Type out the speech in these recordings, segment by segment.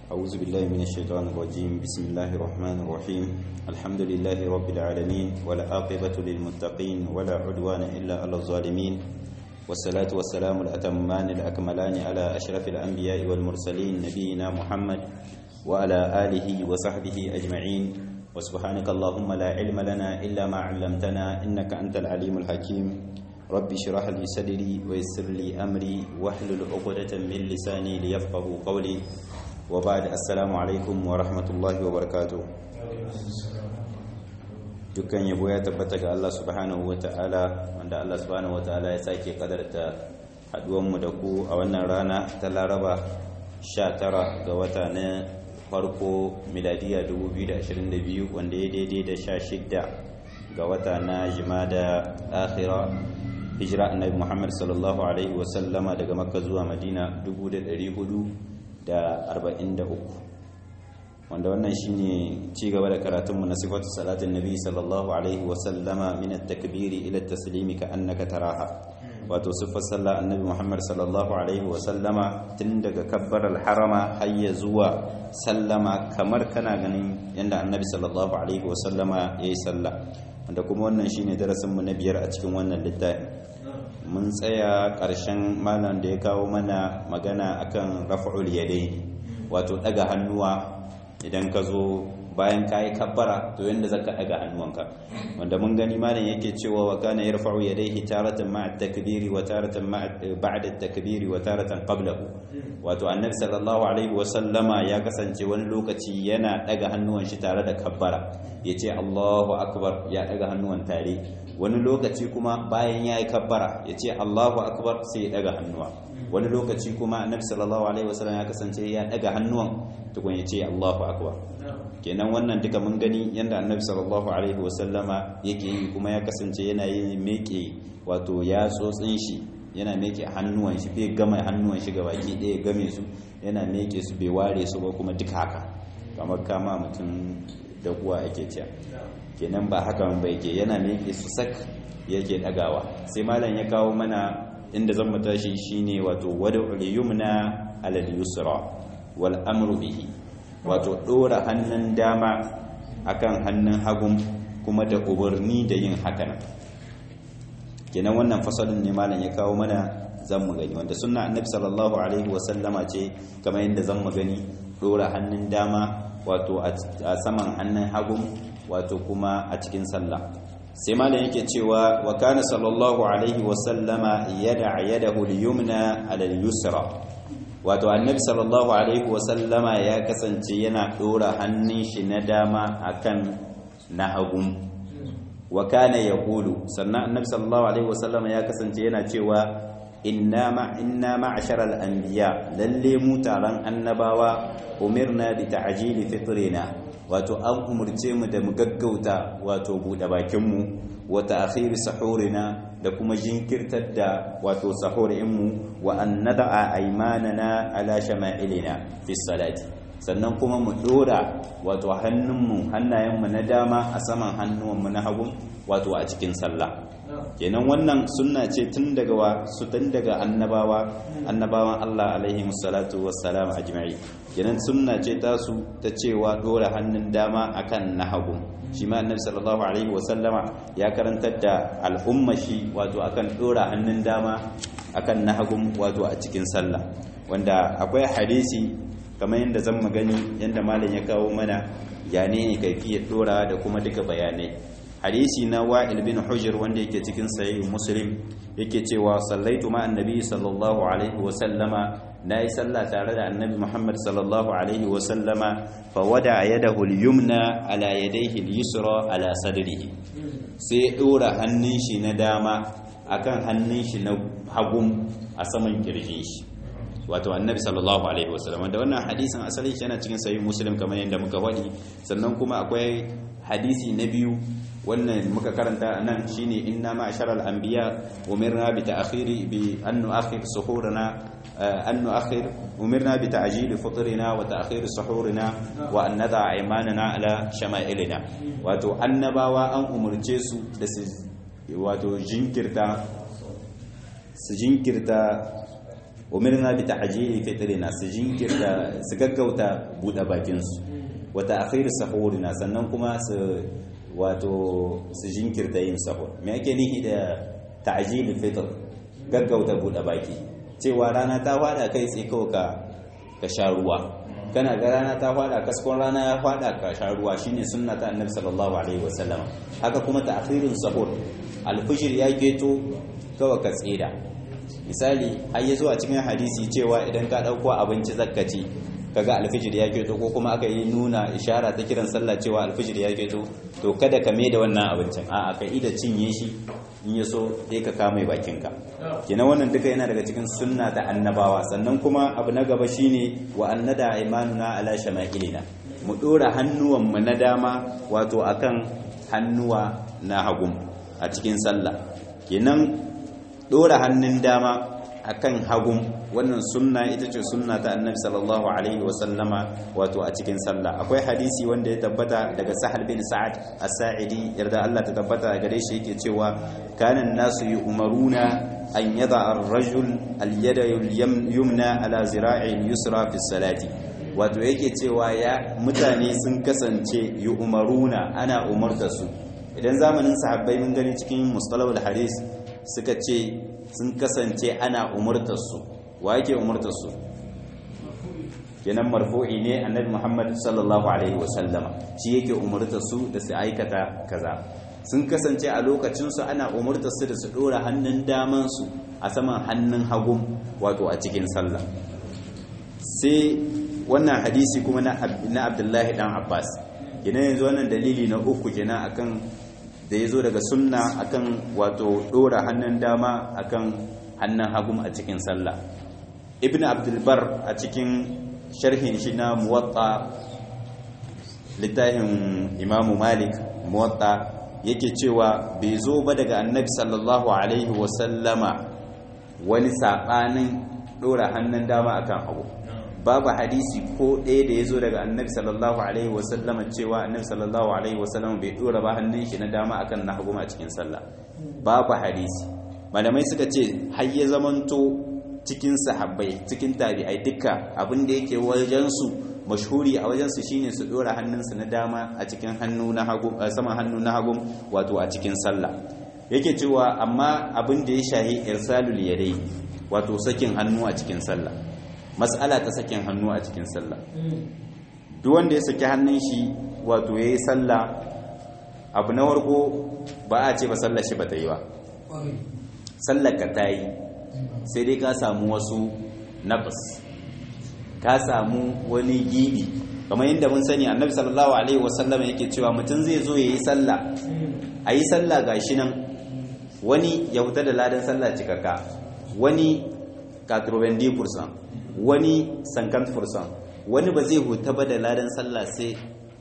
أعوذ بالله من الشيطان الرجيم بسم الله الرحمن الرحيم الحمد لله رب العالمين ولا عاقبة للمتقين ولا عدوان إلا على الظالمين والصلاة والسلام الأتمان الأكملان على أشرف الأنبياء والمرسلين نبينا محمد وعلى آله وصحبه أجمعين وسبحانك اللهم لا علم لنا إلا ما علمتنا إنك أنت العليم الحكيم رب اشرح لي صدري ويسر لي أمري واحلل عقدة من لساني ليفقه قولي وبعد السلام عليكم ورحمة الله وبركاته dukkan yabo ya tabbata ga Allah subhanahu wata'ala wanda Allah subhanahu wata'ala ya sake kadarta haduwanmu da ku a wannan rana ta Laraba 19 ga wata na farko miladiya 2022 wanda ya daidai da 16 ga wata na jimada akhira hijira annabi Muhammad sallallahu alaihi wasallama daga Makka zuwa Madina 1443 wanda wannan shine ci gaba da karatunmu na sifatu salatin nabi sallallahu alaihi wasallama min at-takbiri ila at-taslimi ka annaka taraha wato sifar sallah annabi Muhammad sallallahu alaihi wasallama tun daga kabbarar harama har ya zuwa sallama kamar kana ganin yanda annabi sallallahu alaihi wasallama yayi sallah wanda kuma wannan shine darasin mu na biyar a cikin wannan littafi mun tsaya ƙarshen malam da ya kawo mana magana akan raf'ul yadaini wato daga hannuwa idan ka zo bayan ka yi kabbara to yadda za ka ɗaga hannuwanka wanda mun gani malam yake cewa wa kana yarfa'u yadayhi taratan ma'a takbiri wa taratan ba'da takbiri wa taratan qablahu wato annabi sallallahu alaihi wa sallama ya kasance wani lokaci yana ɗaga hannuwan shi tare da kabbara yace Allahu akbar ya ɗaga hannuwan tare wani lokaci kuma bayan ya yi kabbara yace Allahu akbar sai ya ɗaga hannuwa wani lokaci kuma annabi sallallahu alaihi wasallam ya kasance ya daga hannuwan tukun ya ce Allahu akbar kenan wannan duka mun gani yanda annabi sallallahu alaihi wasallama yake yi kuma ya kasance yana yin meke wato ya tsotsin shi yana meke hannuwan shi bai gama hannuwan shi baki ɗaya game su yana meke su bai ware su ba kuma duka haka kamar kama mutum da kuwa ake cewa kenan ba haka ba yake yana meke su sak yake dagawa sai malam ya kawo mana inda zan tashi shine wato wad'ul yumna alal yusra wal amru bihi wato dora hannun dama akan hannun hagun kuma da umarni da yin hakan kenan wannan fasalin ne malam ya kawo mana zan mu gani wanda sunna annabi sallallahu alaihi wasallama ce kamar yadda zan mu gani dora hannun dama wato a saman hannun hagun wato kuma a cikin sallah sai malam yake cewa wa kana sallallahu alaihi wasallama yada yadahu al-yumna ala al-yusra wato annabi sallallahu alaihi wasallama ya kasance yana dora hannun shi na dama akan na hagun wa kana yaqulu sannan annabi sallallahu alaihi wasallama ya kasance yana cewa inna ma inna ma'ashara al-anbiya lalle mu taron annabawa umirna bi ta'jili fitrina wato an umurce mu da mu gaggauta wato buɗe bakinmu wata akhiri sahurina da kuma jinkirtar da wato sahurinmu wa an nada'a aymanana ala shama'ilina fi salati sannan kuma mu dora wato hannunmu hannayenmu na dama a saman hannuwanmu na hagu wato a cikin sallah kenan wannan sunna ce tun daga wa su tun daga annabawa annabawan Allah alaihi musallatu wassalam ajma'i kenan sunna ce ta su ta cewa dora hannun dama akan na hagu shi ma annabi sallallahu alaihi wasallama ya karantar da al'umma shi wato akan dora hannun dama akan na hagu wato a cikin sallah wanda akwai hadisi kamar yadda zan magani yadda malam ya kawo mana ya ne kaifiyar dora da kuma duka bayanai hadisi na wa'il bin hujr wanda yake cikin sahih muslim yake cewa sallaitu ma annabi sallallahu alaihi wa sallama nayi sallah tare da annabi muhammad sallallahu alaihi wa sallama fa wada yadahu al-yumna ala yadayhi al-yusra ala sadrihi sai dora hannun shi na dama akan hannun shi na hagun a saman kirjin shi wato annabi sallallahu alaihi wasallam da wannan hadisin asali yana cikin sahih muslim kamar yadda muka faɗi sannan kuma akwai hadisi na biyu wannan muka karanta nan shine inna ma'sharal anbiya umirna bi ta'khiri bi an nu'akhir suhurana an nu'akhir umirna bi ta'jil fitrina wa ta'khir suhurina wa an nada aymanana ala shama'ilina wato annabawa an umurce su da su wato jinkirta su jinkirta umirna bi ta'jili fitrina su jinkirta su gaggauta bude bakin su wa ta'khir sahurina sannan kuma su wato su jinkirta yin sahur me ake nihi da ta'jili fitr gaggauta bude baki cewa rana ta fada kai sai kawai ka ka sha ruwa kana ga rana ta fada kaskon rana ya fada ka sha ruwa shine sunna ta annabi sallallahu alaihi wasallam haka kuma ta'khirun sahur alfijir ya geto kawai ka tsira misali har ya zuwa cikin hadisi cewa idan ka dauko abinci zakkaci kaga alfijir ya geto ko kuma aka yi nuna ishara ta kiran sallah cewa alfijir ya geto to kada ka mai da wannan abincin a'a ka ida cinye shi in ya so sai ka kame bakinka kenan wannan duka yana daga cikin sunna ta annabawa sannan kuma abu na gaba shine wa annada imanuna ala shama'ilina mu dora hannuwan mu na dama wato akan hannuwa na hagu a cikin sallah kenan dora hannun dama akan hagun wannan sunna ita ce sunna ta annabi sallallahu alaihi wa sallama wato a cikin sallah akwai hadisi wanda ya tabbata daga sahal bin sa'ad as-sa'idi yarda Allah ta tabbata gare shi yake cewa kana nasu yu'maruna an yada ar-rajul al-yada yumna ala zira'i yusra fi salati wato yake cewa ya mutane sun kasance yu'maruna ana umarta su idan zamanin sahabbai mun gani cikin mustalahul hadis suka ce sun kasance ana umurtarsu wa yake umurtarsu kenan marfu'i ne annabi Muhammad sallallahu alaihi wasallama shi yake umurtarsu da su aikata kaza sun kasance a lokacinsu ana umurtarsu da su dora hannun damansu a saman hannun hagu wato a cikin sallah sai wannan hadisi kuma na Abdullahi dan Abbas kenan yanzu wannan dalili na uku kenan akan da ya zo daga sunna akan wato dora hannun dama akan hannun hagum a cikin sallah ibn abdulbar a cikin sharhin shi na muwatta littafin imamu malik muwatta yake cewa bai zo ba daga annabi sallallahu alaihi wasallama wani saɓanin dora hannun dama akan hagu babu hadisi ko ɗaya da ya zo daga annabi sallallahu alaihi wasallama cewa annabi sallallahu alaihi wasallama bai ɗora ba hannun shi na dama akan na hagu a cikin sallah babu hadisi malamai suka ce har ya zamanto cikin sahabbai cikin tabi'ai duka abin da yake wajensu mashhuri a wajensu shine su ɗora hannunsu na dama a cikin hannu na hagu saman hannu na hagu wato a cikin sallah yake cewa amma abin da ya shahi irsalul yadai wato sakin hannu a cikin sallah matsala ta sakin hannu a cikin sallah duk wanda ya saki hannun shi wato yayi sallah abu na warko ba a ce ba sallar shi ba ta yi ba sallar ka ta yi sai dai ka samu wasu nafas ka samu wani gibi kamar yadda mun sani annabi sallallahu alaihi wasallam yake cewa mutum zai zo yayi sallah a yi sallah gashi nan wani ya wuta da ladan sallah cikakka wani 90% wani 50% wani ba zai huta ba da ladan sallah sai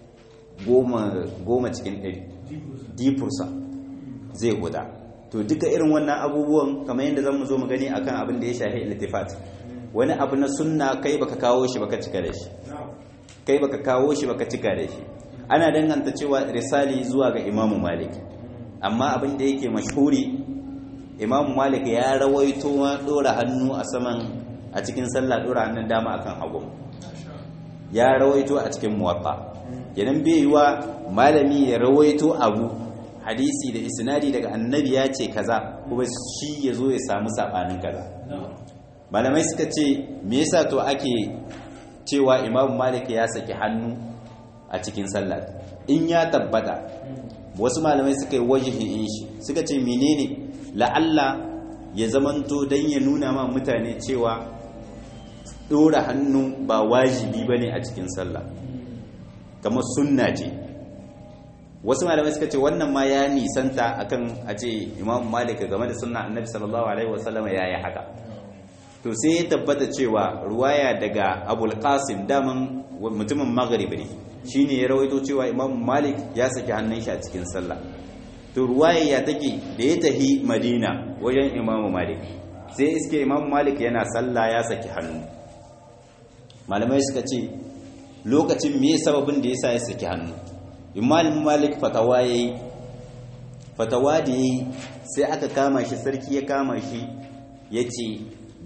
goma cikin 100 zai huta to duka irin wannan abubuwan kamar yadda zan mu zo mu gani akan abin da ya shafi iltifat wani abu na sunna kai baka kawo shi baka cika da shi kai baka kawo shi baka cika da shi ana danganta cewa risali zuwa ga imamu malik amma abin da yake mashhuri imamu malik ya rawaito ma dora hannu a saman a cikin sallah dora hannun dama akan hagu ya rawaito a cikin muwatta kenan bai yiwa malami ya rawaito abu hadisi da isnadi daga annabi ya ce kaza kuma shi ya zo ya samu sabanin kaza malamai suka ce me yasa to ake cewa imamu malik ya saki hannu a cikin sallah in ya tabbata wasu malamai suka yi wajihin shi suka ce menene la'alla ya zamanto don ya nuna ma mutane cewa ɗora hannu ba wajibi ba ne a cikin sallah kamar sunna ce wasu malamai suka ce wannan ma ya nisanta akan a ce imam malik game da sunna annabi sallallahu alaihi wasallam ya yi haka to sai ya tabbata cewa ruwaya daga abul qasim daman mutumin maghrib ne shine ya rawaito cewa imam malik ya saki hannun shi a cikin sallah to ruwaya ya take da ya tahi madina wajen imam malik sai iske imam malik yana sallah ya saki hannu malamai suka ce lokacin me sababin da yasa ya saki hannu imam malik fatawa yayi fatawa da yayi sai aka kama shi sarki ya kama shi yace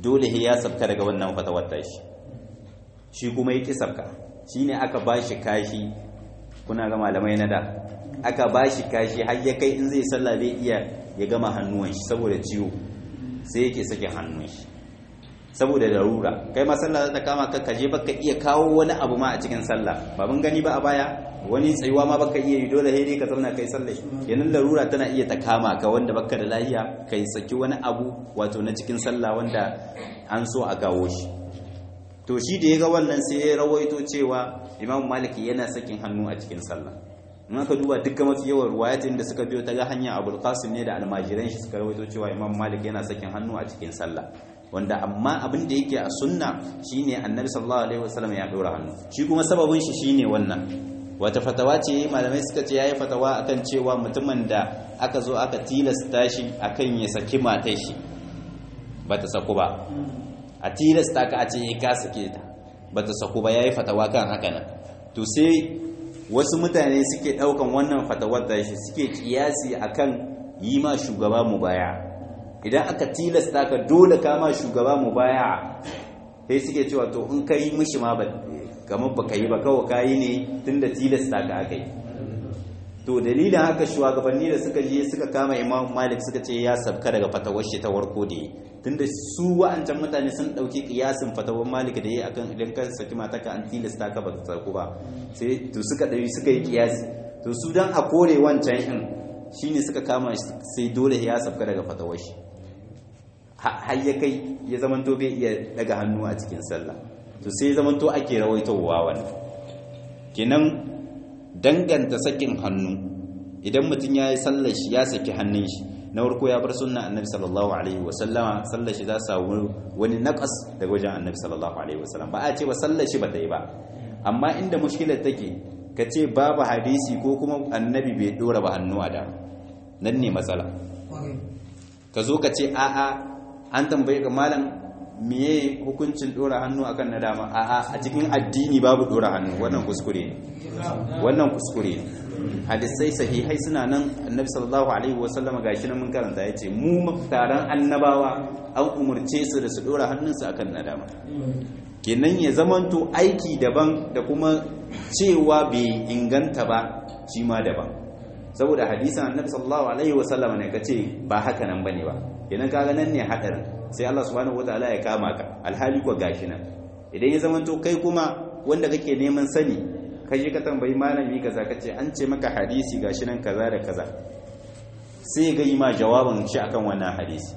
dole ya sabka daga wannan fatawar tashi shi kuma ya ki sabka shine aka bashi kashi kuna ga malamai na da aka bashi kashi har ya kai in zai sallah bai iya ya gama hannuwan shi saboda ciwo sai yake sake hannun shi saboda larura kai ma sallah ta kama ka kaje baka iya kawo wani abu ma a cikin sallah ba mun gani ba a baya wani tsayuwa ma baka iya yi dole sai dai ka zauna kai sallah yanin larura tana iya ta kama ka wanda baka da lafiya kai saki wani abu wato na cikin sallah wanda an so a kawo shi to shi da ya ga wannan sai ya rawaito cewa imam maliki yana sakin hannu a cikin sallah in aka duba dukkan mafi yawan ruwayatin da suka biyo ta ga hanya abul qasim ne da almajiran shi suka rawaito cewa imam malik yana sakin hannu a cikin sallah wanda amma abin da yake a sunna shine annabi sallallahu alaihi wasallam ya dora hannu shi kuma sababin shi shine wannan wata fatawa ce malamai suka ce yayi fatawa akan cewa mutumin da aka zo aka tilasta shi akan ya saki matar shi bata saku ba a tilasta ka a ce ya ka sake ta bata saku ba yayi fatawa kan haka nan to sai wasu mutane suke daukan wannan fatawar da shi suke kiyasi akan yi ma shugaba mubaya idan aka tilasta ka dole ka ma shugaba mubaya sai suke cewa to in kai mishi ma ba kamar baka yi ba kawai kayi ne tunda tilasta ka aka yi to dalilin haka shugabanni da suka je suka kama imam malik suka ce ya sabka daga fatawar shi ta warko da yi tunda su wa'ancan mutane sun dauki kiyasin fatawar malik da yi akan idan ka saki mata ka an tilasta ka ba ta sarku ba sai to suka dauki suka yi kiyasi to su dan a kore wancan in shine suka kama sai dole ya sabka daga fatawar shi har ya kai ya zamanto bai iya daga hannu a cikin sallah to sai ya zamanto ake rawaitowa wannan kenan danganta sakin hannu idan mutum ya yi sallar shi ya saki hannun shi na farko ya bar sunna annabi sallallahu alaihi wasallama sallar shi za su samu wani naqas daga wajen annabi sallallahu alaihi wasallam ba a ce ba sallar shi ba ta yi ba amma inda mushkilar take ka ce babu hadisi ko kuma annabi bai dora ba hannu a dama nan ne matsala ka zo ka ce a'a an tambaye ka malam miye hukuncin dora hannu akan na dama a'a a cikin addini babu dora hannu wannan kuskure ne wannan kuskure ne hadisai sahihai suna nan annabi sallallahu alaihi wasallama gashi nan mun karanta yace mu taron annabawa an umurce su da su dora hannunsu akan na dama kenan ya zamanto aiki daban da kuma cewa bai inganta ba shi ma daban saboda hadisan annabi sallallahu alaihi wasallama ne kace ba haka nan bane ba kenan kaga nan ne hadarin sai Allah subhanahu wataala ya kama ka alhali ko gashi nan idan ya zamanto kai kuma wanda kake neman sani ka je ka tambayi malami kaza kace an ce maka hadisi gashi nan kaza da kaza sai ga yi ma jawabin shi akan wannan hadisi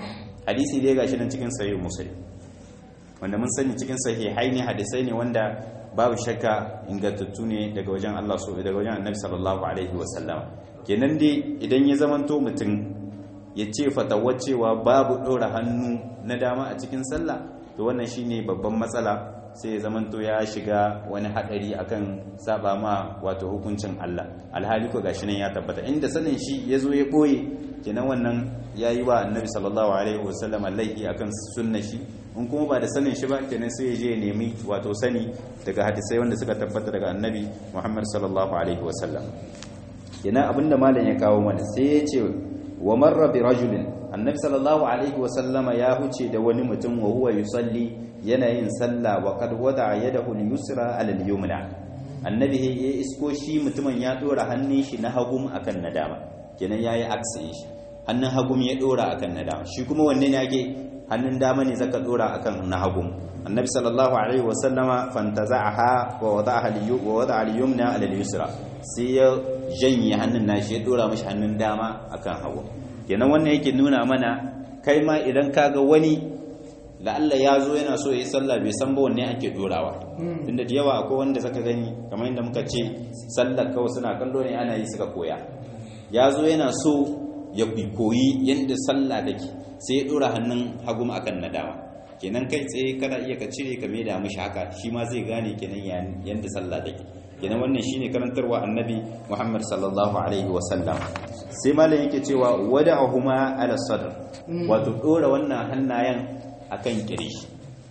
hadisi dai gashi nan cikin sahih muslim wanda mun sani cikin sahihai ne hadisai ne wanda babu shakka ingantattu ne daga wajen Allah so daga wajen Annabi sallallahu alaihi wasallam kenan dai idan ya zamanto mutum ya ce fatawar cewa babu ɗora hannu na dama a cikin sallah to wannan shine babban matsala sai ya zamanto ya shiga wani haɗari akan saba ma wato hukuncin Allah alhali ko gashi nan ya tabbata inda sanin shi ya zo ya ɓoye kenan wannan ya yi wa annabi sallallahu alaihi wasallam laifi akan sunna shi in kuma ba da sanin shi ba kenan sai ya je ya nemi wato sani daga hadisai wanda suka tabbata daga annabi muhammad sallallahu alaihi wasallam kenan abinda malam ya kawo mana sai ya ce wa marra bi rajulin annabi sallallahu alaihi wa sallama ya huce da wani mutum wa huwa yusalli yana yin sallah wa qad wada'a yadahu al-yusra ala al-yumna annabi ya isko shi mutumin ya dora hannun shi na hagum akan nadama kenan yayi aksi shi hannun hagum ya dora akan nadama shi kuma wanne ne yake hannun dama ne zaka dora akan na hagum annabi sallallahu alaihi wa sallama fantaza'aha wa wada'aha wa wada'a al-yumna ala al-yusra sai ya janye hannun nashi ya dora mashi hannun dama akan hagu kenan wannan yake nuna mana kai ma idan kaga wani la'alla ya zo yana so ya yi sallah bai san ba wanne ake dorawa tunda da yawa akwai wanda zaka gani kamar yadda muka ce sallar kawai suna kallo ne ana yi suka koya ya zo yana so ya koyi yadda sallah take sai ya dora hannun hagu akan na dama kenan kai tsaye kana iya ka cire ka maida mishi haka shi ma zai gane kenan yadda sallah take kenan wannan shine karantarwa annabi Muhammad sallallahu alaihi wasallam sai malam yake cewa wada'ahuma ala sadr wato dora wannan hannayen akan kirshi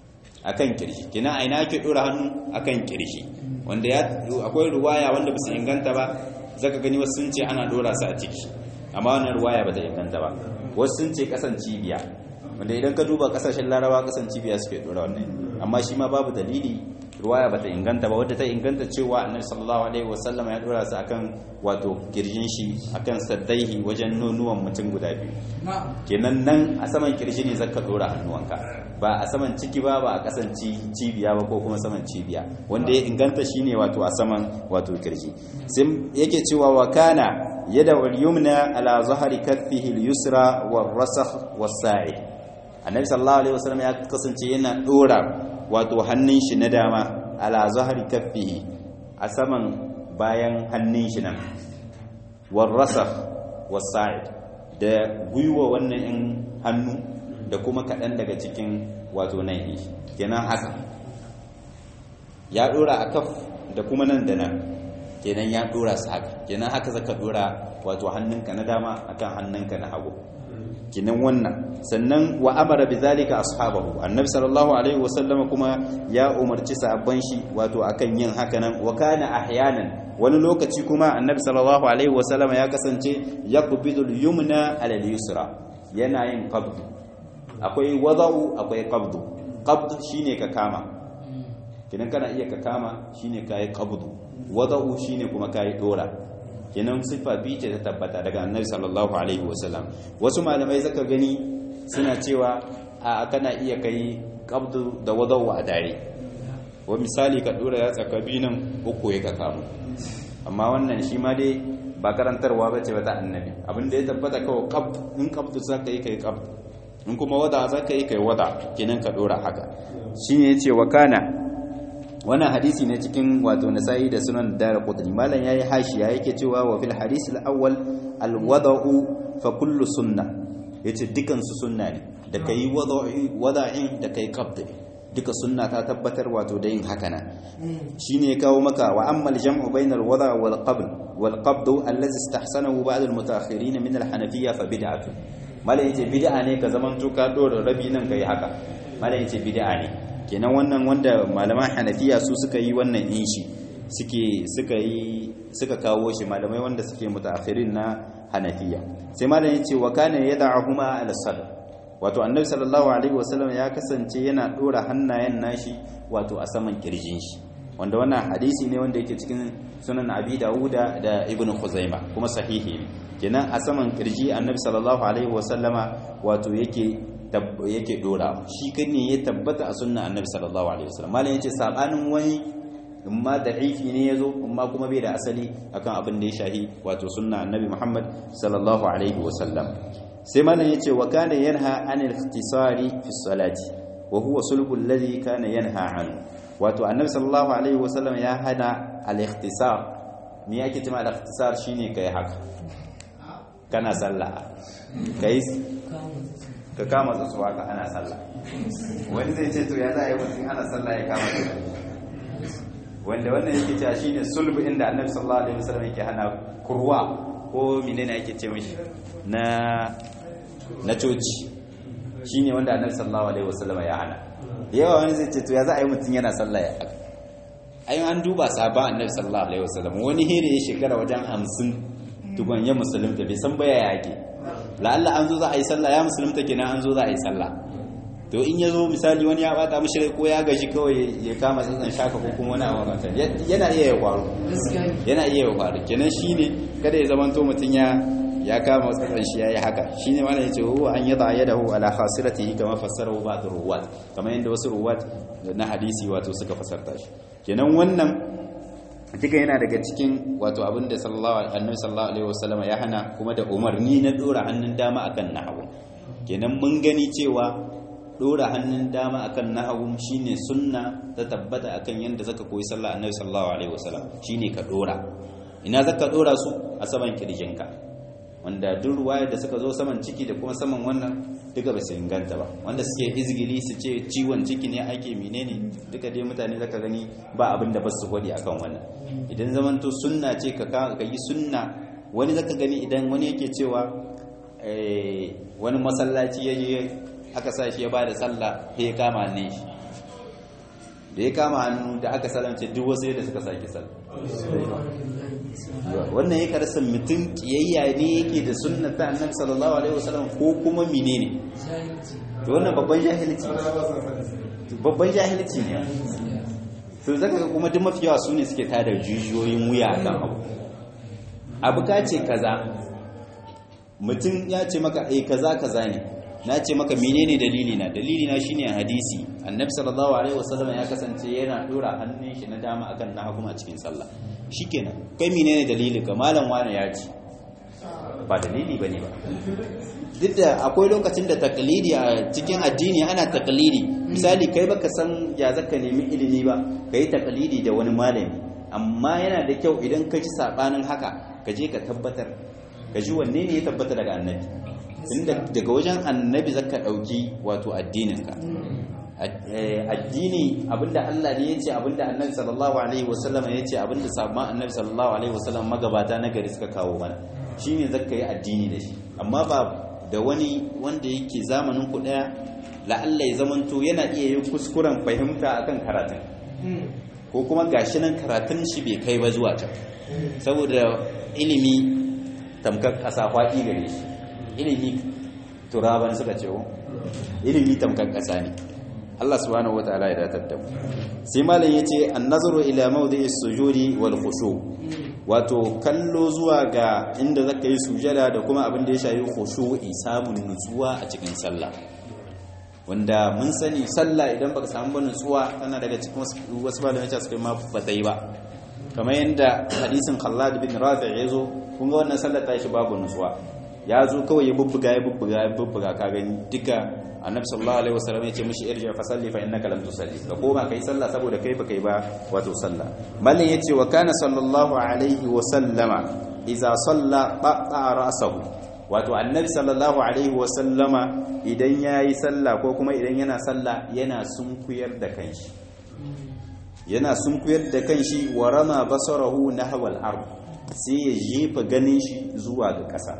akan kirshi kenan aina ake dora hannu akan kirshi wanda ya akwai ruwaya wanda basu inganta ba zaka gani wasu sun ce ana dora su a ciki amma wannan ruwaya bata inganta ba wasu sun ce kasan cibiya wanda idan ka duba kasashen larawa kasan cibiya suke dora wannan amma shi ma babu dalili ruwaya bata inganta ba wadda ta inganta cewa annabi sallallahu alaihi wasallam ya dora su akan wato kirjin shi akan saddaihi wajen nonuwan mutum guda biyu kenan nan a saman kirji ne zaka dora hannuwanka ba a saman ciki ba ba a kasan cibiya ba ko kuma saman cibiya wanda ya inganta shine wato a saman wato kirji sai yake cewa wa kana yada al-yumna ala zahri kaffihi al-yusra war-rasakh was-sa'i annabi sallallahu alaihi wasallam ya kasance yana dora wato hannun shi na dama ala zahri kaffihi a saman bayan hannun shi nan war-rasakh was-sa'i da gwiwa wannan in hannu da kuma kaɗan daga cikin wato nan yi kenan haka ya dora a kaf da kuma nan da nan kenan ya dora su haka kenan haka zaka dora wato hannunka na dama akan hannunka na hagu kenan wannan sannan wa amara bizalika ashabahu annabi sallallahu alaihi wasallam kuma ya umarci sahabban shi wato akan yin haka nan wa kana ahyanan wani lokaci kuma annabi sallallahu alaihi wasallam ya kasance yaqbidul yumna ala al-yusra yana yin qabd akwai wada'u akwai qabd qabd shine ka kama kidan kana iya ka kama shine kai qabd wada'u shine kuma kai dora kenan siffa biyu ce ta tabbata daga annabi sallallahu alaihi wasallam wasu malamai zaka gani suna cewa a kana iya kai qabdu da wada'u a dare wa misali ka dora ya tsaka nan uku ya ka kamo amma wannan shi ma dai ba karantarwa bace ba ta annabi abin da ya tabbata kawai qabd in qabdu zaka yi kai qabd in kuma wada zaka yi kai wada kenan ka dora haka shine yace wa kana wannan hadisi ne cikin wato nasa'i da sunan dara qutni malam yayi hashiya yake cewa wa fil hadis al awwal al wada'u fa kullu sunna yace dukan su sunna ne da kai wada'i wada'in da kai qabd duka sunna ta tabbatar wato da yin haka nan shine kawo maka wa amma al jam'u bayna al wada' wal qabd wal qabd allazi istahsanahu ba'd al mutaakhirin min al hanafiyya fa bid'atu malam yace bid'a ne ka zaman to ka dora rabi nan kai haka malam yace bid'a ne kenan wannan wanda malaman hanafiya su suka yi wannan in shi suke suka yi suka kawo shi malamai wanda suke mutaakhirin na hanafiya sai malam yace wa kana yad'uhuma ala sadr wato annabi sallallahu alaihi wasallam ya kasance yana dora hannayen nashi wato a saman kirjin shi wanda wannan hadisi ne wanda yake cikin sunan abi dawuda da ibnu khuzaima kuma sahihi ne kenan a saman kirji annabi sallallahu alaihi wasallama wato yake yake dora shi kan ne ya tabbata a sunna annabi sallallahu alaihi wasallam malam yace sabanin wani amma da'ifi ne yazo amma kuma bai da asali akan abin da ya shahi wato sunna annabi Muhammad sallallahu alaihi wasallam sai malam yace wa kana yanha anil ikhtisari fi salati wa huwa sulbu alladhi kana yanha anhu wato annabi sallallahu alaihi wasallam ya hana al-ikhtisar me yake cewa al-ikhtisar shine kai haka kana sallah kai ka kama tsatsuwa ka ana sallah wani zai ce to ya za a yi mutum ana sallah ya kama tsatsuwa wanda wannan yake cewa shine sulbu inda annabi sallallahu alaihi wasallam yake hana kurwa ko menene ake ce mishi na na coci shine wanda annabi sallallahu alaihi wasallam ya hana yawa wani zai ce to ya za a yi mutum yana sallah ya haka ayin an duba sabon annabi sallallahu alaihi wasallam wani here ya shekara wajen hamsin tukun ya musulunta bai san baya yake la'alla an zo za a yi sallah ya musulunta kenan an zo za a yi sallah to in ya zo misali wani ya bata mishi rai ko ya gaji kawai ya kama tsantsan shaka ko kuma wani abu makanta yana iya ya faru yana iya ya faru kenan shine kada ya zama to mutun ya ya kama tsantsan shi yayi haka shine mallan yace huwa an yada yadahu ala khasiratihi kama fassarahu ba'd ruwat kamar yanda wasu ruwat na hadisi wato suka fasarta shi kenan wannan duka yana daga cikin wato abin da sallallahu annabi sallallahu alaihi wasallam ya hana kuma da umarni na dora hannun dama akan nahawu kenan mun gani cewa dora hannun dama akan nahawu shine sunna ta tabbata akan yanda zaka koyi sallah annabi sallallahu alaihi wasallam shine ka dora ina zaka dora su a saman kirjinka wanda duk ruwayar da suka zo saman ciki da kuma saman wannan duka ba su inganta ba wanda suke izgili su ce ciwon ciki ne ake menene duka dai mutane zaka gani ba abin da ba su gwadi akan wannan idan zamanto sunna ce ka ka yi sunna wani zaka gani idan wani yake cewa wani masallaci ya je aka sa shi ya ba da sallah sai ya kama ne shi da ya kama hannu da aka salamce duk wasu yadda suka sake sal wannan ya karasa mutum kiyayya ne yake da sunnata annabi sallallahu alaihi wasallam ko kuma menene to wannan babban jahilci babban jahilci ne to zaka ga kuma duk mafi yawa su ne suke tada jijiyoyin wuya kan abu abu ka ce kaza mutum ya ce maka eh kaza kaza ne na ce maka menene dalili na dalili na shine hadisi annabi sallallahu alaihi wasallam ya kasance yana dora hannun shi na dama akan na hagu a cikin sallah shikenan kai menene dalili ka malam wani ya ce ba dalili bane ba duk da akwai lokacin da taklidi a cikin addini ana taklidi misali kai baka san ya zaka nemi ilimi ba kai taklidi da wani malami amma yana da kyau idan ka ji sabanin haka ka je ka tabbatar ka ji wanne ne ya tabbata daga annabi inda daga wajen annabi zaka dauki wato addininka addini abinda Allah ne yace abinda annabi sallallahu alaihi wasallam yace abinda sabon annabi sallallahu alaihi wasallam magabata na gari suka kawo mana shine zaka yi addini da shi amma ba da wani wanda yake zamanin ku daya la'alla ya zamanto yana iya yin kuskuren fahimta akan karatun ko kuma gashi nan karatun shi bai kai ba zuwa can saboda ilimi tamkar kasa faɗi gare shi ilimi turaban suka ce ilimi tamkar kasa ne Allah subhanahu wataala ya datar da mu sai malam yace an-nazaru ila mawdi'i sujudi wal khushu wato kallo zuwa ga inda zaka yi sujada da kuma abin da ya shayi khushu'i samun nutsuwa a cikin sallah wanda mun sani sallah idan baka samu ba nutsuwa tana daga cikin wasu malamai ta suka ma ba ta yi ba kamar yadda hadisin Khallad bin Rafi' ya zo kun ga wannan sallar ta shi babu nutsuwa ya zo kawai ya bubbuga ya bubbuga ya bubbuga ka gani duka annabi sallallahu alaihi wasallam ya ce mishi irji fa salli fa innaka lam tusalli ka koma kai sallah saboda kai ba kai ba wato sallah mallan yace wa kana sallallahu alaihi wasallama idza salla qatta ra'sahu wato annabi sallallahu alaihi wasallama idan yayi sallah ko kuma idan yana sallah yana sunkuyar da kanshi yana sunkuyar da kanshi wa rama basarahu nahwa al-ard sai ya jefa ganin shi zuwa ga ƙasa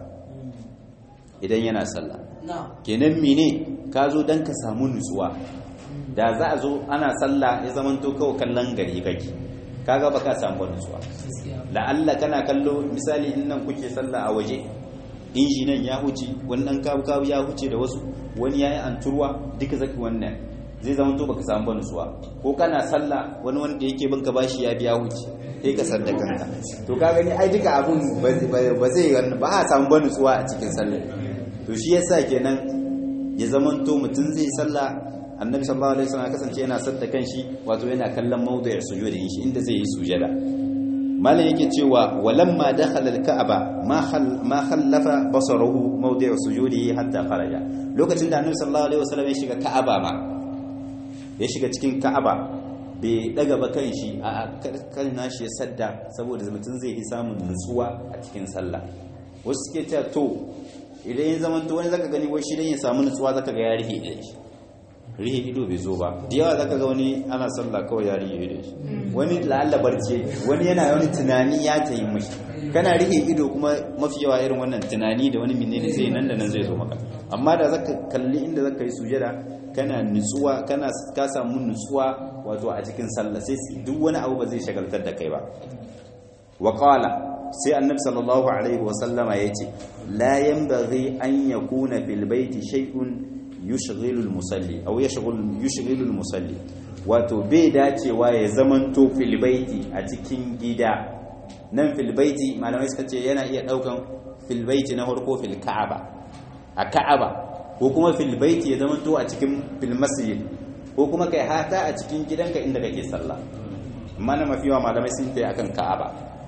idan yana sallah kenan mene ka zo don ka samu nutsuwa da za a zo ana sallah ya zaman to kawai kallon gari kake kaga ba ka samu nutsuwa la'alla kana kallo misali in nan kuke sallah a waje inji nan ya huce wani dan kabu kabu ya huce da wasu wani yayi anturwa duka zaki wannan zai zama to baka samu nutsuwa ko kana sallah wani wanda yake bin ka bashi ya biya huce sai ka sadda kanka to ka gani ai duka abun ba zai ba a samu nutsuwa a cikin sallah to shi yasa kenan ya zaman to mutum zai sallah annabi sallallahu alaihi wasallam kasance yana sadda kanshi wato yana kallon mawdu'ir sujudi shi inda zai yi sujada malam yake cewa walamma dakhala al-ka'aba ma ma khallafa basaruhu mawdi'u sujudi hatta kharaja lokacin da annabi sallallahu alaihi wasallam ya shiga ka'aba ma ya shiga cikin ka'aba bai daga ba kanshi a kan nashi ya sadda saboda mutum zai yi samun nutsuwa a cikin sallah wasu suke cewa to idan ya zama to wani zaka gani wai shi dan ya samu nutsuwa zaka ga ya rihe idan shi rihe ido bai zo ba da yawa zaka ga wani ana sallah kawai ya rihe ido shi wani la'alla barci wani yana wani tunani ya tayi mishi kana rihe ido kuma mafi yawa irin wannan tunani da wani menene zai nan da nan zai zo maka amma da zaka kalli inda zaka yi sujada kana nutsuwa kana ka samu nutsuwa wato a cikin sallah sai duk wani abu ba zai shagaltar da kai ba wa qala sai annabi sallallahu alaihi wa sallama yace la yanbaghi an yakuna fil baiti shay'un yushghilu al-musalli aw yashghul yushghilu al-musalli wato bai dacewa ya zamanto fil baiti a cikin gida nan fil baiti malamai suka ce yana iya daukan fil baiti na farko fil ka'aba a ka'aba ko kuma fil baiti ya zamanto a cikin fil masjid ko kuma kai hata a cikin gidanka inda kake sallah amma na mafiwa malamai sun tayi akan ka'aba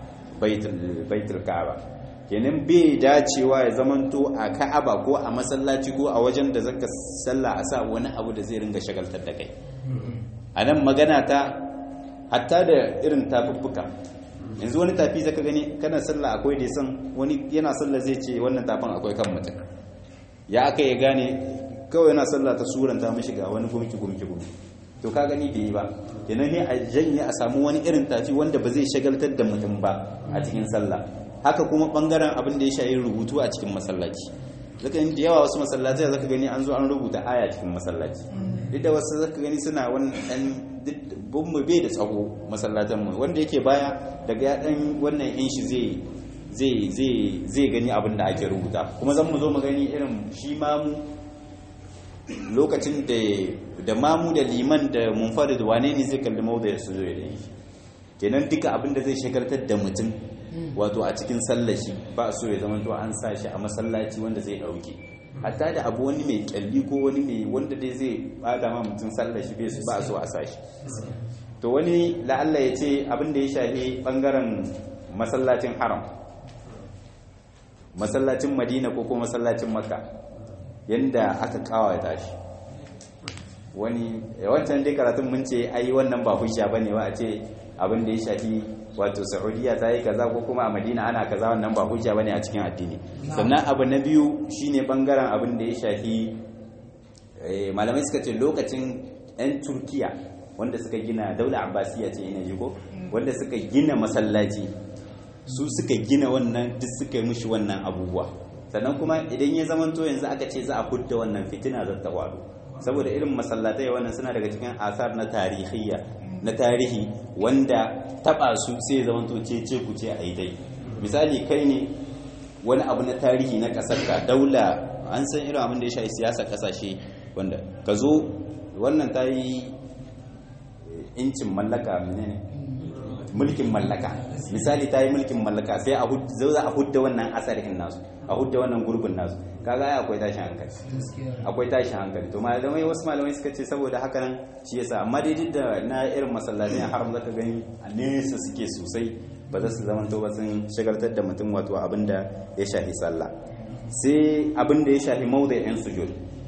baitul ka'aba kenan bai dacewa ya zamanto a ka'aba ko a masallaci ko a wajen da zaka sallah a sa wani abu da zai ringa shagaltar da kai a nan magana ta hatta da irin tafuffuka yanzu wani tafi zaka gani kana sallah akwai da san wani yana sallah zai ce wannan tafin akwai kan mutum ya aka ya gane kawai yana sallah ta suranta mishi ga wani gumki gumki gumki to ka gani bai yi ba kenan ne a janye a samu wani irin tafi wanda ba zai shagaltar da mutum ba a cikin sallah haka kuma bangaren abin da ya shayi rubutu a cikin masallaci zaka yi da yawa wasu masallatai zaka gani an zo an rubuta aya cikin masallaci duk da wasu zaka gani suna wannan bin mu bai da tsago masallatan mu wanda yake baya daga ya dan wannan in shi zai zai zai zai gani abin da ake rubuta kuma zan mu zo mu gani irin shi mamu lokacin da da mamu da liman da munfarid wane ne zai kalli mawda ya suzo da yi kenan duka abin da zai shagaltar da mutum wato a cikin sallashi ba so ya zama to an sa shi a masallaci wanda zai dauke hatta da abu wani mai kyalli ko wani mai wanda dai zai bada ma mutum sallashi bai ba so a sa shi to wani la'alla ya ce abin da ya shafi bangaren masallacin haram masallacin madina ko kuma masallacin makka yanda aka kawata shi wani wancan dai karatun mun ce ai wannan ba hujja bane ba a ce abin da ya shafi wato saudiya ta yi kaza ko kuma a madina ana kaza wannan ba hujja bane a cikin addini sannan abu na biyu shine bangaren abin da ya shafi malamai suka ce lokacin yan turkiya wanda suka gina daula abbasiya ce ina ji ko wanda suka gina masallaci su suka gina wannan duk suka yi mushi wannan abubuwa sannan kuma idan ya zamanto yanzu aka ce za a hudda wannan fitina za ta faru saboda irin masallatai wannan suna daga cikin asar na tarihiyya na tarihi wanda taba su sai zama to ce ce ku ce a yi dai misali kai ne wani abu na tarihi na kasar ka daula an san irin abin da ya shafi siyasa kasashe wanda ka zo wannan ta yi incin mallaka menene mulkin mallaka misali ta yi mulkin mallaka sai a za a hudda wannan asarin nasu a hudda wannan gurbin nasu kaga ai akwai tashin hankali akwai tashin hankali to malamai wasu malamai suka ce saboda haka nan shi yasa amma dai duk da na irin masallatai haram zaka gani a nesa suke sosai ba za su zama to ba sun shagaltar da mutum wato abin da ya shafi sallah sai abin da ya shafi mawdai'in sujud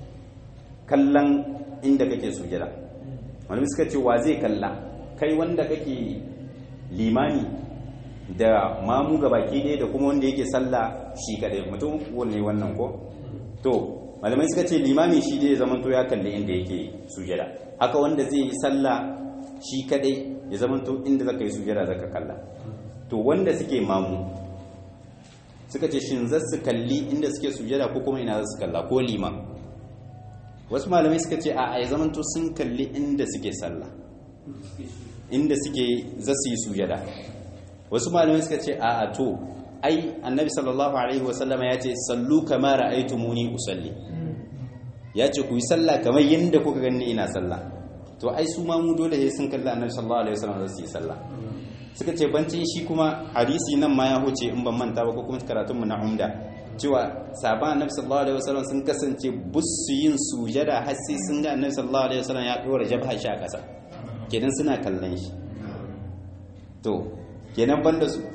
kallon inda kake sujada malamai suka ce wa zai kalla kai wanda kake limani da mamu ga baki ɗaya da kuma wanda yake sallah shi kaɗai mutum wanne wannan ko to malamai suka ce limami shi dai ya to ya kalli inda yake sujada haka wanda zai yi sallah shi kaɗai ya to inda zaka yi sujada zaka kalla to wanda suke mamu suka ce shin za su kalli inda suke sujada ko kuma ina za su kalla ko liman wasu malamai suka ce a ya zamanto sun kalli inda suke sallah inda suke za su yi sujada wasu malamai suka ce a to ai annabi sallallahu alaihi wasallama ya ce sallu kama ra'aytumuni usalli ya ce ku yi sallah kamar yadda kuka gani ina sallah to ai su ma mu dole sai sun kalli annabi sallallahu alaihi wasallam za su yi sallah suka ce bancin shi kuma hadisi nan ma ya huce in ban manta ba ko kuma karatun mu na umda cewa sahaban annabi sallallahu alaihi wasallam sun kasance busu yin sujada har sai sun ga annabi sallallahu alaihi wasallam ya dora jabha shi a kasa kenan suna kallon shi to kenan banda su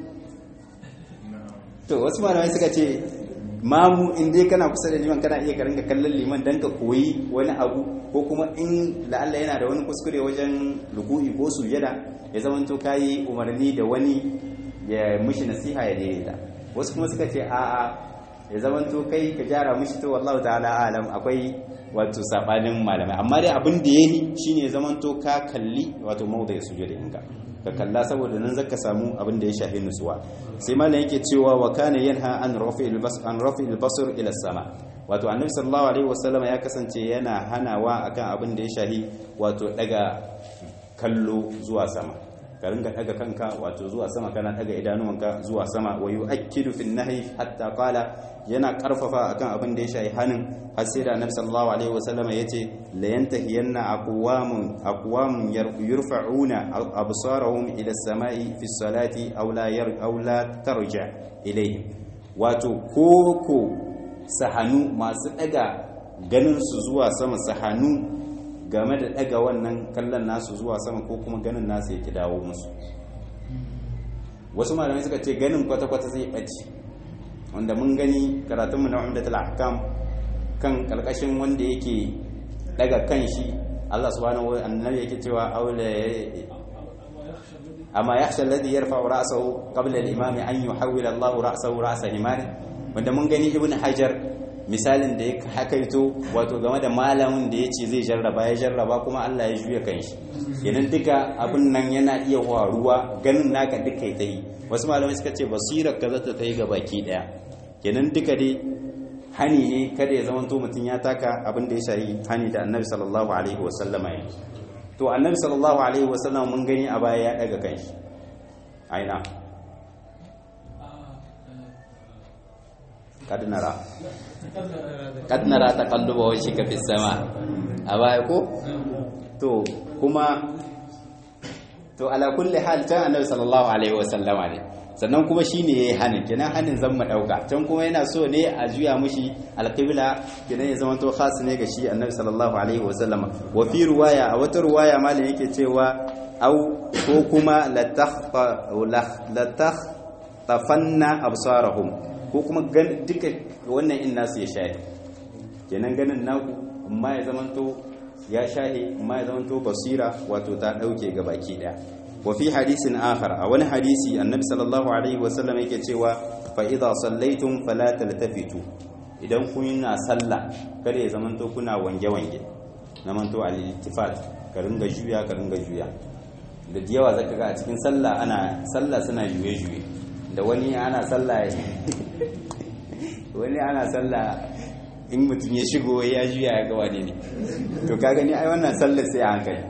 to wasu malamai suka ce mamu in dai kana kusa da liman kana iya karinga kallon liman dan ka koyi wani abu ko kuma in la'alla yana da wani kuskure wajen ruku'i ko sujada ya zama to kayi umarni da wani ya mishi nasiha ya daidaita wasu kuma suka ce a'a ya zama to kai ka gyara mishi to wallahu ta'ala alam akwai wato sabanin malamai amma dai abin da yayi shine ya zama to ka kalli wato mawda sujada inka ka kalla saboda nan zaka samu abin da ya shafi nutsuwa sai malam yake cewa wa kana yanha an rafi'il bas an rafi'il basr ila sama wato annabi sallallahu alaihi wasallam ya kasance yana hanawa akan abin da ya shafi wato daga kallo zuwa sama ka ringa daga kanka wato zuwa sama kana daga idanuwanka zuwa sama wa yu'akkidu fi nahyi hatta qala yana karfafa akan abin da ya shafi hanin har sai da annabi sallallahu alaihi wasallam yace la yantahiyanna aqwamun aqwamun yurfa'una absarahum ila as-sama'i fi as-salati aw la yar aw la tarja ilayhim wato koko sahanu masu daga ganin su zuwa sama sahanu game da daga wannan kallon nasu zuwa sama ko kuma ganin nasu yake dawo musu wasu malamai suka ce ganin kwata-kwata zai ɓace wanda mun gani karatunmu na umdatul ahkam kan kalkashin wanda yake daga kan shi Allah subhanahu wa annabi yake cewa aula amma yakhsha alladhi yarfa'u ra'sahu qabla al-imam an yuhawwila Allah ra'sahu ra'sa himar wanda mun gani ibnu hajar misalin da ya hakaito wato game da malamin da ya ce zai jarraba ya jarraba kuma Allah ya juya kan shi kenan duka abin nan yana iya waruwa ganin naka duka ya yi wasu malamai suka ce basirar ka zata ta yi ga baki daya kenan duka dai hani ne kada ya zama to mutum ya taka abin da ya shayi hani da annabi sallallahu alaihi wasallama ya to annabi sallallahu alaihi wasallam mun gani a baya ya daga kanshi aina kad nara kad nara taqalluba wajhika fis sama a baya ko to kuma to ala kulli hal ta annabi sallallahu alaihi wasallama ne sannan kuma shine yayi hanin kenan hanin zan mu dauka can kuma yana so ne a juya mushi alqibla kenan ya zama to khas ne ga shi annabi sallallahu alaihi wasallama wa fi ruwaya a wata ruwaya malam yake cewa au ko kuma la takhfa la tafanna absarahum ko kuma duka wannan in nasu ya shahi kenan ganin naku amma ya zama to ya shahi amma ya zama to basira wato ta dauke ga baki daya wa fi hadisin akhar a wani hadisi annabi sallallahu alaihi wasallam yake cewa fa idza sallaitum fala taltafitu idan kun na sallah kada ya zamanto kuna wange wange na manto al-iltifat ka ringa juya ka ringa juya da yawa zaka ga a cikin sallah ana sallah suna juye juye da wani ana sallah wani ana sallah in mutum ya shigo ya juya ya ga wani ne to ka gani ai wannan sallar sai a hankali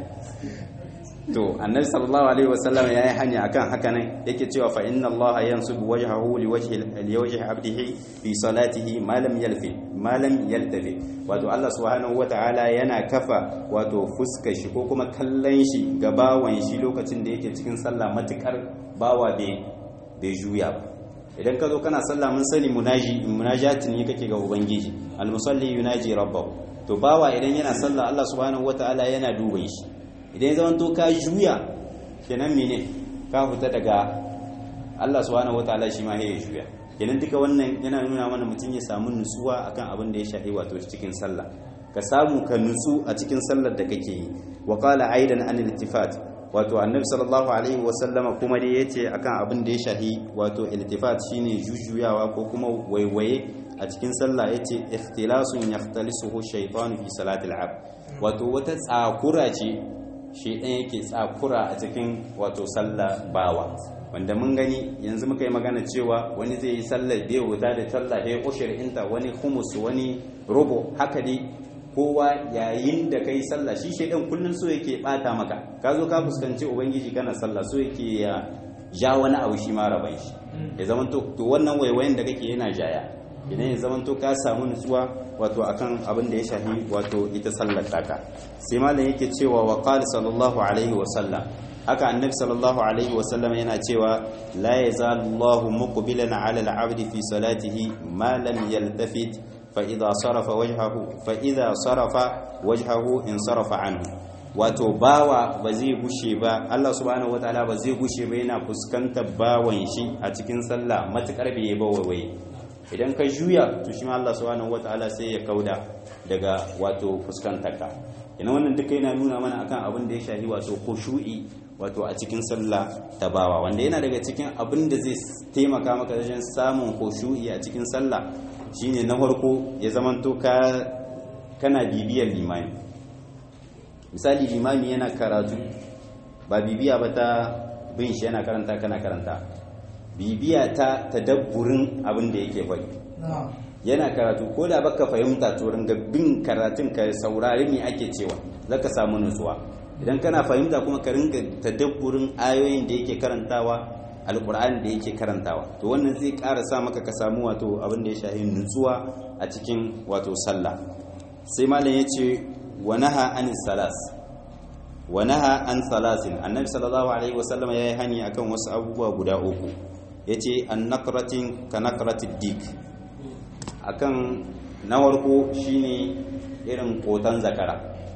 to annabi sallallahu alaihi wasallam ya yi hanya akan haka nan yake cewa fa inna Allah yansubu wajhahu li wajhi li wajhi abdihi fi salatihi ma lam yalfi ma lam yaltafi wato Allah subhanahu wataala yana kafa wato fuskar shi ko kuma kallon shi ga bawan shi lokacin da yake cikin sallah matukar bawa bai bai juya ba idan ka zo kana sallah mun sani munaji munajatin ne kake ga ubangiji al-musalli yunaji rabbahu to bawa idan yana sallah Allah subhanahu wataala yana duban shi idan zaman to ka juya kenan mene ka fita daga Allah subhanahu wataala shi ma ya juya kenan duka wannan yana nuna mana mutum ya samu nutsuwa akan abin da ya shafi wato cikin sallah ka samu ka nutsu a cikin sallar da kake yi wa qala aidan an iltifat wato annabi sallallahu alaihi wa sallama kuma dai yace akan abin da ya shafi wato iltifat shine jujuyawa ko kuma waiwaye a cikin sallah yace ikhtilasun yahtalisuhu shaytanu fi salatil abd wato wata tsakura ce shi ɗan yake tsakura a cikin wato sallah bawa wanda mun gani yanzu muka yi magana cewa wani zai yi sallar bai wuta da sallah ya ushir inta wani humus wani rubo haka dai kowa yayin da kai sallah shi shaidan kullum so yake bata maka ka zo ka fuskanci ubangiji kana sallah so yake ya ja wani abu shi ma raban shi ya zama to wannan waiwayen da kake yana jaya idan ya zama to ka samu nutsuwa wato akan abin da ya shafi wato ita sallar taka sai malam yake cewa wa qala sallallahu alaihi wa sallam haka annabi sallallahu alaihi wa sallam yana cewa la yazalu Allahu muqbilan ala al-'abdi fi salatihi ma lam yaltafit fa idha sarafa wajhahu fa idha sarafa wajhahu in sarafa anhu wato bawa ba zai gushe ba Allah subhanahu wataala ba zai gushe ba yana fuskantar bawan shi a cikin sallah matukar bai ba waiwaye idan ka juya to shi ma Allah subhanahu wataala sai ya kauda daga wato fuskantarka ina wannan duka yana nuna mana akan abin da ya shafi wato khushu'i wato a cikin sallah ta bawa wanda yana daga cikin abin da zai taimaka maka wajen samun khushu'i a cikin sallah shine na farko ya zamanto ka kana bibiyar limami misali limami yana karatu ba bibiya ba ta bin shi yana karanta kana karanta bibiya ta tadabburin abin da yake faɗi yana karatu ko da baka fahimta to ringa bin karatun ka saurari me ake cewa zaka samu nutsuwa idan kana fahimta kuma ka ringa tadabburin ayoyin da yake karantawa alkur'ani da yake karantawa to wannan zai ƙara sa maka ka samu wato abin da ya shahi nutsuwa a cikin wato sallah sai malam ya ce wa naha an salas wa naha an salasin annabi sallallahu alaihi wasallam ya yi hani akan wasu abubuwa guda uku yace an naqratin ka naqratid dik akan na farko shine irin kotan zakara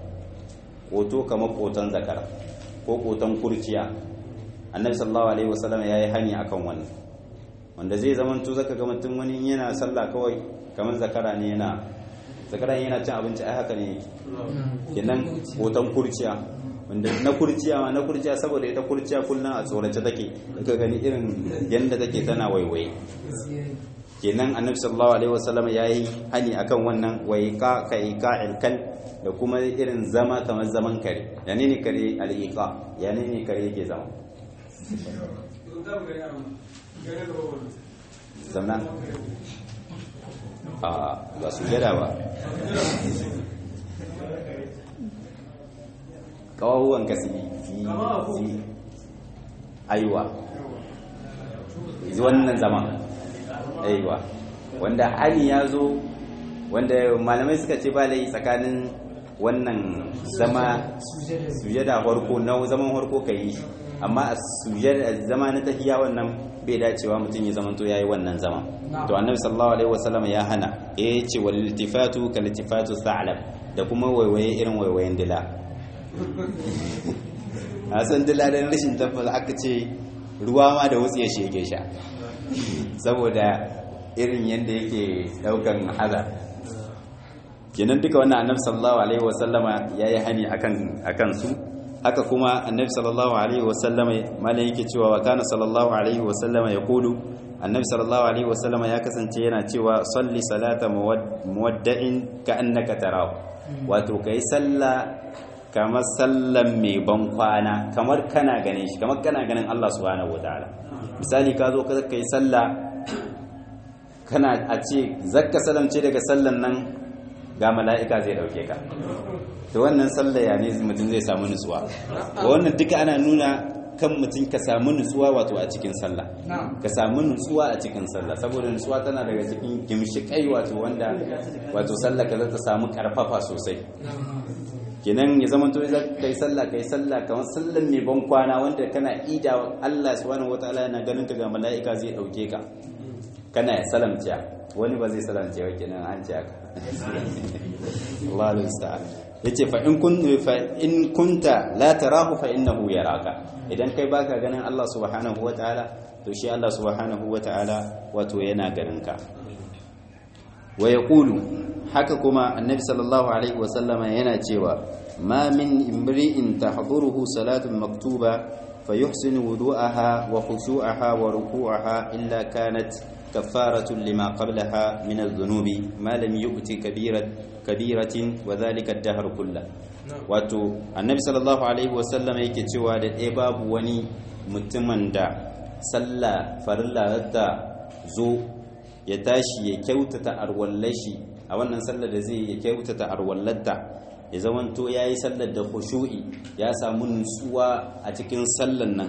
koto kamar kotan zakara ko kotan kurciya annabi sallallahu alaihi wasallam ya yi hani akan wannan wanda zai zama to zaka ga mutum wani yana sallah kawai kamar zakara ne yana zakara yana cin abinci ai haka ne kenan kotan kurciya wanda na kurciya ma na kurciya saboda ita kurciya kullum a tsorace take daga gani irin yanda take tana waiwaye kenan annabi sallallahu alaihi wasallam yayi hani akan wannan waiqa ka iqa'il kal da kuma irin zama kamar zaman kare yani ne kare al-iqa yani ne kare yake zama zamna a ba sujada ba kawawan ka su yi aiwa wannan zaman aiwa wanda hani ya zo wanda malamai suka ce ba lai tsakanin wannan zama sujada farko na zaman farko ka yi amma a sujada zama na tahiya wannan bai dacewa mutum ya zamanto yayi wannan zama to annabi sallallahu alaihi wasallam ya hana ya ce wal iltifatu kal iltifatu sa'lab da kuma waiwaye irin waiwayen dila a san dila dan rashin tabbas aka ce ruwa ma da wutsi ya shege sha saboda irin yadda yake daukan hazar kenan duka wannan annabi sallallahu alaihi wasallama yayi hani akan akan su haka kuma annabi sallallahu alaihi wasallama malai yake cewa wa kana sallallahu alaihi wasallama yaqulu annabi sallallahu alaihi wasallama ya kasance yana cewa salli salata muwadda'in ka annaka tarahu wato kai salla kamar sallan mai ban kwana kamar kana ganin shi kamar kana ganin Allah subhanahu wataala misali ka zo ka kai salla kana a ce zakka salamce daga sallan nan ga mala'ika zai dauke ka to wannan sallaya ne mutum zai samu nutsuwa wannan duka ana nuna kan mutum ka samu nutsuwa wato a cikin sallah ka samu nutsuwa a cikin sallah saboda nutsuwa tana daga cikin gimshikai wato wanda wato sallah ka ta samu karfafa sosai kenan ya zama to za ka yi sallah ka yi sallah kamar sallan mai ban kwana wanda kana ida Allah subhanahu wataala yana ganin ka ga mala'ika zai dauke ka kana ya salamciya wani ba zai salamciya wa kenan an ce haka Allah al-musta'an yace fa in kun fa in kunta la tarahu fa innahu yaraka idan kai baka ganin Allah subhanahu wataala to shi Allah subhanahu wataala wato yana ganin ka wa yaqulu haka kuma annabi sallallahu alaihi wa sallama yana cewa ma min imri'in tahduruhu salatun maktuba fayuhsinu wudu'aha wa khushu'aha wa ruku'aha illa kanat كفارة لما قبلها من الذنوب ما لم يؤت كبيرة كبيرة وذلك الدهر كله wato annabi sallallahu alaihi wasallam yake cewa da ɗaya babu wani mutumin da sallah farilla ta zo ya tashi ya kyautata arwallashi a wannan sallar da zai ya kyautata arwallata ya zamanto ya yi sallar da khushu'i ya samu nutsuwa a cikin sallar nan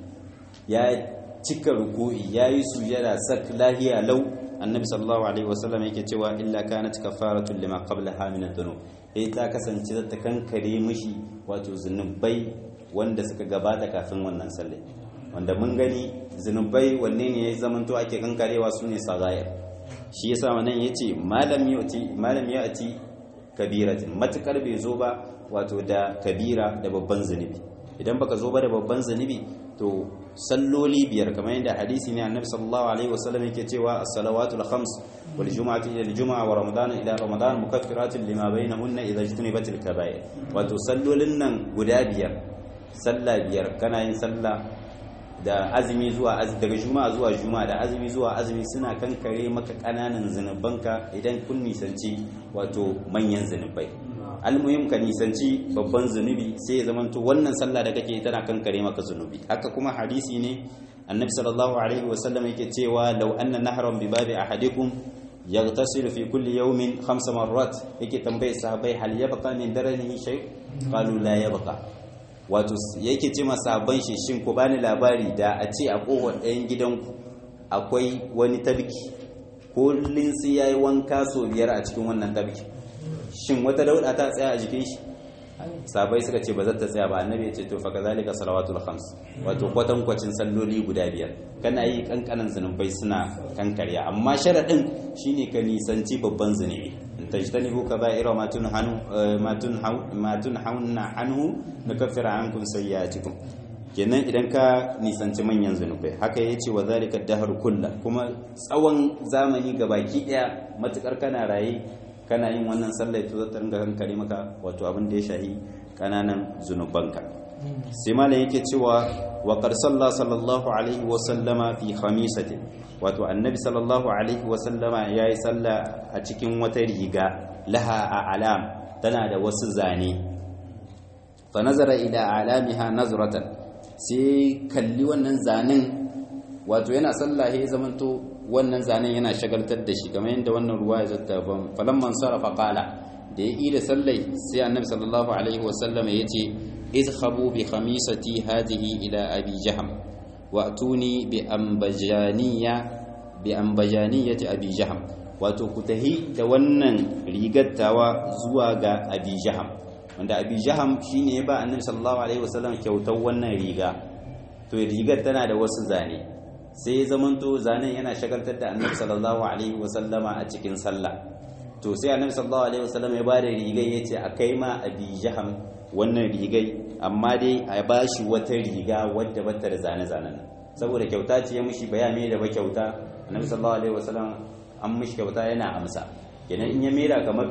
ya cika ruku'i yayi sujada sak lahiya lau annabi sallallahu alaihi wasallam yake cewa illa kanat kafaratun lima qablaha min adh-dhunub eh ta kasance ta kankare mishi wato zunubai wanda suka gabata kafin wannan sallah wanda mun gani zunubai wanne ne ya zamanto ake kankarewa sune sagair shi yasa wannan yace malam yati malam yati kabiratin matukar bai zo ba wato da kabira da babban zunubi idan baka zo ba da babban zunubi to salloli biyar kamar yadda hadisi ne annabi sallallahu alaihi wasallam yake cewa as-salawatul khams wal jumu'atu ila al-jumu'a wa ramadan ila ramadan mukaffiratun lima bainahunna idha ijtanibatil kaba'ir wato sallolin nan guda biyar sallah biyar kana yin sallah da azumi zuwa azumi daga juma'a zuwa juma'a da azumi zuwa azumi suna kankare maka kananan zinubanka idan kun nisanci wato manyan zinubai almuhim ka nisanci babban zunubi sai ya zamanto wannan sallah da kake tana kankare maka zunubi haka kuma hadisi ne annabi sallallahu alaihi wasallam yake cewa law anna nahran bi babi ahadikum yaghtasilu fi kulli yawmin khamsa marrat yake tambaye sahabbai hal yabqa min daranihi shay qalu la yabqa wato yake ce ma sahabban shi shin ku bani labari da a ce a kowar ɗayan gidanku akwai wani tabki kullun sai yayi wanka so biyar a cikin wannan tabki shin wata dauda ta tsaya a jikin shi sabai suka ce ba za ta tsaya ba annabi ya ce to fa kazalika salawatul khams wato kwatan kwacin salloli guda biyar kana yi kankanan zunubai suna kankarya amma sharadin shine ka nisanci babban zunubi in tajtanibu kaba'ira ma tunhanu ma tunhau ma tunhauna anhu nukaffira ankum sayyi'atikum kenan idan ka nisanci manyan zunubai haka ya ce wa zalika dahar kulla kuma tsawon zamani gabaki daya matukar kana raye kana yin wannan sallah to zata ringa kankare maka wato abin da ya shahi kananan zunubanka sai malam yake cewa wa qad salla sallallahu alaihi wa sallama fi khamisatin wato annabi sallallahu alaihi wa sallama yayi sallah a cikin wata riga laha a alam tana da wasu zane fa nazara ila alamiha nazratan sai kalli wannan zanen wato yana sallah ya zamanto wannan zanen yana shagaltar da shi kamar yadda wannan ruwa ya zata ban falamman sarrafa qala da ya yi da sallai sai annabi sallallahu alaihi wasallam ya ce izhabu bi khamisati hadhihi ila abi jaham wa atuni bi ambajaniya bi ambajaniyati abi jaham wato ku tahi da wannan rigattawa zuwa ga abi jaham wanda abi jaham shine ya ba annabi sallallahu alaihi wasallam kyautar wannan riga to rigar tana da wasu zane sai ya zamanto zanen yana shagaltar da annabi sallallahu alaihi wasallama a cikin sallah to sai annabi sallallahu alaihi wasallam ya ba da rigai ya ce a kai ma abi jaham wannan rigai amma dai a ba shi wata riga wadda bata da zane-zanen saboda kyauta ce ya mushi bayani da ba kyauta annabi sallallahu alaihi wasallam an mushi kyauta yana amsa kenan in ya mera kamar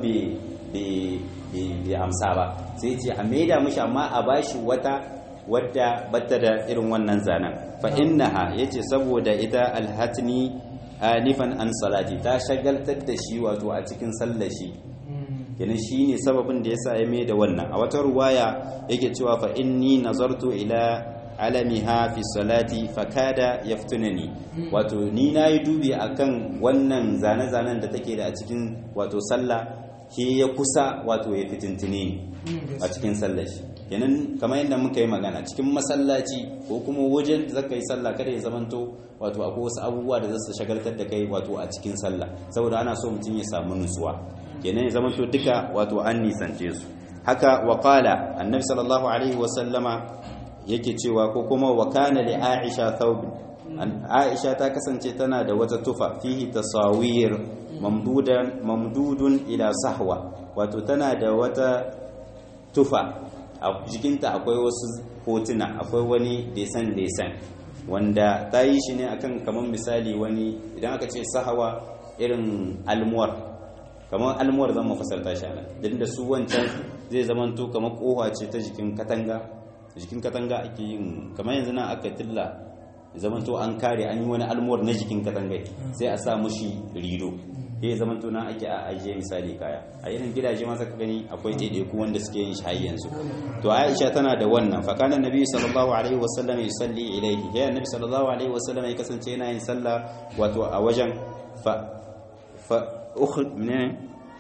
bai amsa ba sai ce a maida mushi amma a ba shi wata wadda bata da irin wannan zanen fa innaha yace saboda ita alhatni anifan an salati ta shagaltar da shi wato a cikin sallar shi kenan shine sababin da yasa ya mai da wannan a wata ruwaya yake cewa fa inni nazartu ila alamiha fi salati fakada yaftunani wato ni nayi dubi akan wannan zane-zanen da take da a cikin wato sallah ke ya kusa wato ya fitintine a cikin sallar shi kenan kamar yadda muka yi magana cikin masallaci ko kuma wajen da zaka yi sallah kada ya zamanto wato akwai wasu abubuwa da zasu shagaltar da kai wato a cikin sallah saboda ana so mutum ya samu nutsuwa kenan ya zamanto duka wato an nisance su haka wa qala annabi sallallahu alaihi wa sallama yake cewa ko kuma wa kana li aisha thawb aisha ta kasance tana da wata tufa fihi tasawir mamdudan mamdudun ila sahwa wato tana da wata tufa a jikinta akwai wasu hotuna akwai wani desan desan wanda ta yi shi ne akan kamar misali wani idan aka ce sahawa irin almuwar kamar almuwar zan mafasarta shi ana din da su wancan zai zamanto kamar kowa ce ta jikin katanga jikin katanga ake yin kamar yanzu nan aka tilla zamanto an kare an yi wani almuwar na jikin katanga sai a sa mushi rido ya zama tuna ake a ajiye misali kaya a irin gidaje ma saka gani akwai ɗaiɗaiku wanda suke yin shi yanzu to aisha tana da wannan fa kana nabi sallallahu alaihi wasallam yusalli ilayhi ya nabi sallallahu alaihi wasallam ya kasance yana yin sallah wato a wajen fa fa ukhd min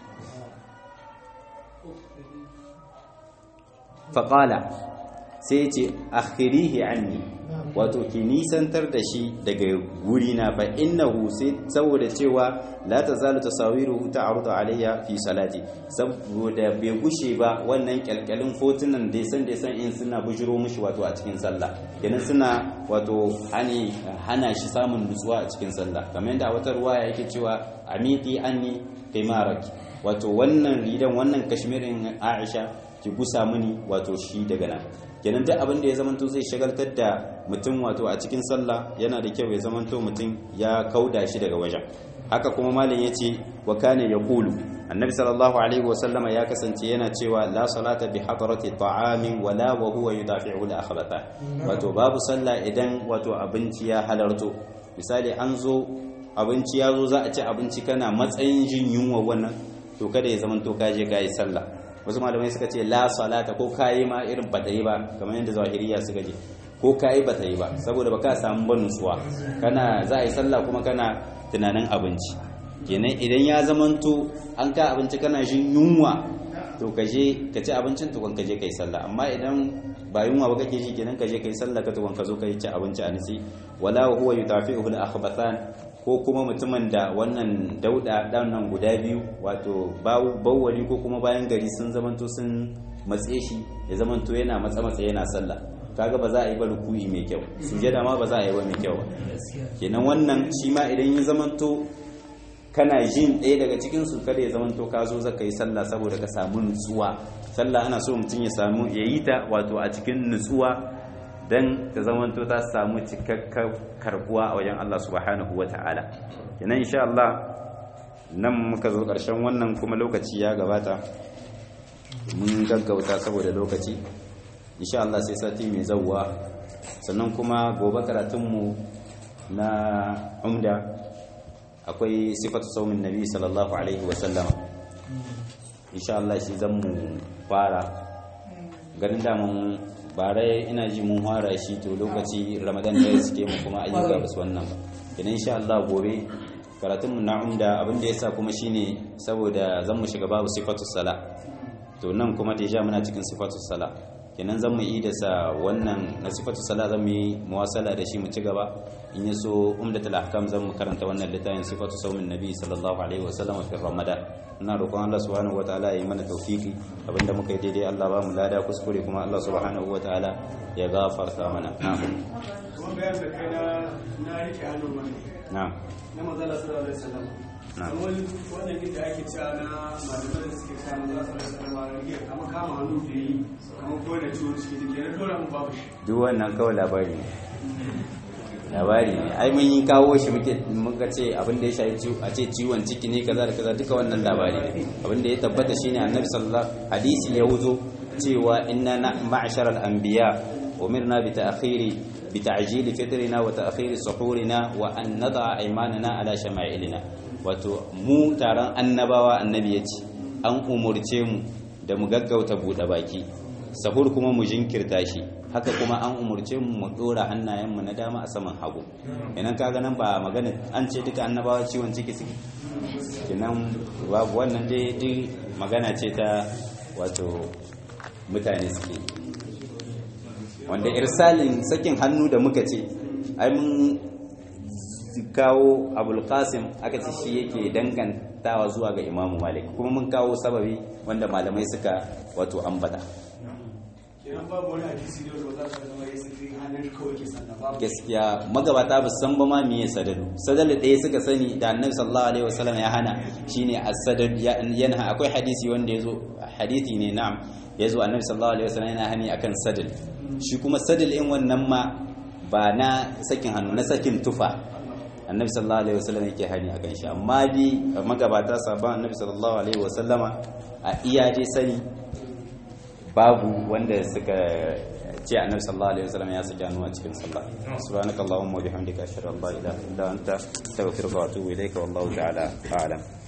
fa qala sai ce akhirihi anni wato ki nisantar da shi daga guri na fa innahu sai saboda cewa la tazalu tasawiruhu ta'rudu alayya fi salati saboda bai gushe ba wannan kyalkyalin fotunan da san da san in suna bujiro mishi wato a cikin sallah kenan suna wato hani hana shi samun nutsuwa a cikin sallah kamar yadda wata ruwaya yake cewa amiti anni qimaraki wato wannan ridan wannan kashmirin Aisha ki gusa mini wato shi daga nan kenan duk abin da ya zamanto zai shagaltar da mutum wato a cikin sallah yana da kyau ya zamanto mutum ya kauda shi daga wajen haka kuma malam yace wa kana yaqulu annabi sallallahu alaihi wa sallama ya kasance yana cewa la salata bi hadrati ta'amin wala wa huwa yudafi'u al akhbata wato babu sallah idan wato abinci ya halarto misali an zo abinci ya zo za a ci abinci kana matsayin jin yunwa wannan to kada ya zamanto ka je ka yi sallah wasu malamai suka ce la salata ko kayi ma irin bata yi ba kamar yadda zahiriya suka je ko kayi bata yi ba saboda baka samu ban nutsuwa kana za a yi sallah kuma kana tunanin abinci kenan idan ya zamanto an ka abinci kana jin yunwa to ka je ka ci abincin tukun ka je ka yi sallah amma idan ba yunwa ba kake ji kenan ka je ka yi sallah ka tukun ka zo ka yi ci abinci a nisi wala huwa yutafi'uhu al-akhbathan ko kuma mutumin da wannan dauda nan guda biyu wato bawwali ko kuma bayan gari sun zamanto sun matse shi ya zamanto yana matsa matsa yana sallah kaga ba za a yi ba ruku'i mai kyau sujada ma ba za a yi ba mai kyau kenan wannan shi ma idan ya zamanto kana jin ɗaya daga cikin su kada ya zamanto ka zo zaka yi sallah saboda ka samu nutsuwa sallah ana so mutum ya samu ya yi ta wato a cikin nutsuwa dan ta zamanto ta samu cikakkar karbuwa a wajen Allah subhanahu wa ta'ala kenan insha Allah nan muka zo ƙarshen wannan kuma lokaci ya gabata mun gaggauta saboda lokaci insha Allah sai sati mai zawwa sannan kuma gobe karatunmu na umda akwai sifatu saumin nabi sallallahu alaihi wa sallama insha Allah shi zan mu fara ganin damun bare ina ji mun fara shi to lokaci ramadan ne suke mu kuma ayyuka ba su wannan ba idan insha Allah gobe karatun mu na umda abin da yasa kuma shine saboda zan mu shiga babu sifatu sala to nan kuma deja muna cikin sifatu sala kenan zan mu yi da sa wannan na sifatu sala zan mu yi muwasala da shi mu ci gaba in ya so umdatul ahkam zan mu karanta wannan littafin sifatu saumin nabi sallallahu alaihi wasallam fi ramadan ina roƙon Allah subhanahu wataala ya yi mana tawfiki abinda muka yi daidai Allah ba mu lada kuskure kuma Allah subhanahu wataala ya gafarta mana na'am kuma bayan da kai na na rike hannu mana na'am na manzala sallallahu alaihi wasallam Na'am. kamar wannan gida ake cewa na malamai da suke cewa manzala sallallahu alaihi wasallam rike kamar kama hannu da yi kamar ko da ciwon ciki da ke na dora mu babu shi duk wannan kawai labari ne labari ne ai mun yi kawo shi muke muka ce abin da ya shafi ciwo a ce ciwon ciki ne kaza da kaza duka wannan labari ne abin da ya tabbata shine annabi sallallahu hadisi ya wuzo cewa inna na ma'shar al-anbiya umirna bi ta'khiri bi ta'jili fitrina wa ta'khiri suhurina wa an nada'a aymanana ala shama'ilina wato mu taron annabawa annabi yace an umurce mu da mu gaggauta bude baki sahur kuma mu jinkirta shi haka kuma an umurce mu mu dora hannayenmu na dama a saman hagu idan kaga nan ba magana an ce duka annabawa ciwon ciki suke kenan babu wannan dai duk magana ce ta wato mutane suke wanda irsalin sakin hannu da muka ce ai mun kawo abul qasim aka ce shi yake dangantawa zuwa ga imamu malik kuma mun kawo sababi wanda malamai suka wato ambata kenan babu wani hadisi ne wanda ba za su zama ya sirri hannun kawai ke sannan babu gaskiya magabata ba su san ba ma miye sadalu sadalu ɗaya suka sani da annabi sallallahu alaihi wasallam ya hana shine as-sadal yana akwai hadisi wanda yazo hadisi ne na'am yazo annabi sallallahu alaihi wasallam yana hani akan sadal shi kuma sadal in wannan ma ba na sakin hannu na sakin tufa annabi sallallahu alaihi wasallam yake hani akan shi amma bi magabata sabon annabi sallallahu alaihi wasallama a iya dai sani babu wanda suka ce annabi sallallahu alaihi wasallam ya saki hannu a cikin sallah subhanakallahumma wa bihamdika ashhadu an la ilaha illa anta astaghfiruka wa atubu ilayka wallahu ta'ala a'lam